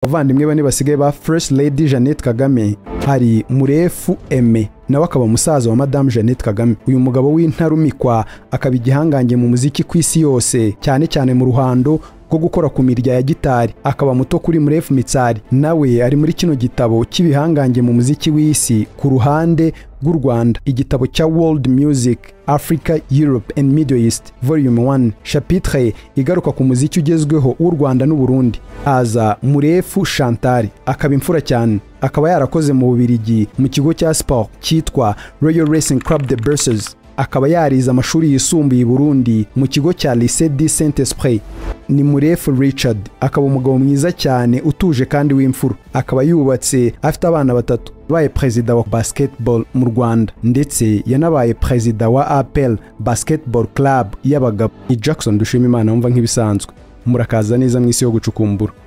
abavandimwe bane basigaye ba first lady jeannette kagame hari murefu eme nawe akaba umusaza wa madamu jeannette kagame uyu mugabo w'intarumikwa akaba igihangange mu muziki ku isi yose cyane cyane mu ruhando rwo gukora ku mirya ya gitari akaba muto kuri murefu mitsari nawe ari muri kino gitabo cy'ibihangange mu muziki w'isi ku ruhande rw'u rwanda igitabo cya world music africa europe and middle east volume 1 chapitre igaruka ku muziki ugezweho w'u rwanda n'uburundi aza murefu chantal akaba imfura cyane akaba yarakoze mu bubirigi mu kigo cya sport cyitwa royal racing club de berses akaba yarize amashuri yisumbuye i Burundi mu kigo cya Lycée du Saint-Esprit ni Murefu Richard akaba umugabo mwiza cyane utuje kandi w'imfura akaba yubatse afite abana batatu yabaye perezida wa basketball mu Rwanda ndetse yanabaye perezida wa APL Basketball Club y'abagabo ni Jackson Dushimimana wumva nk'ibisanzwe murakaza neza mu isi yo gucukumbura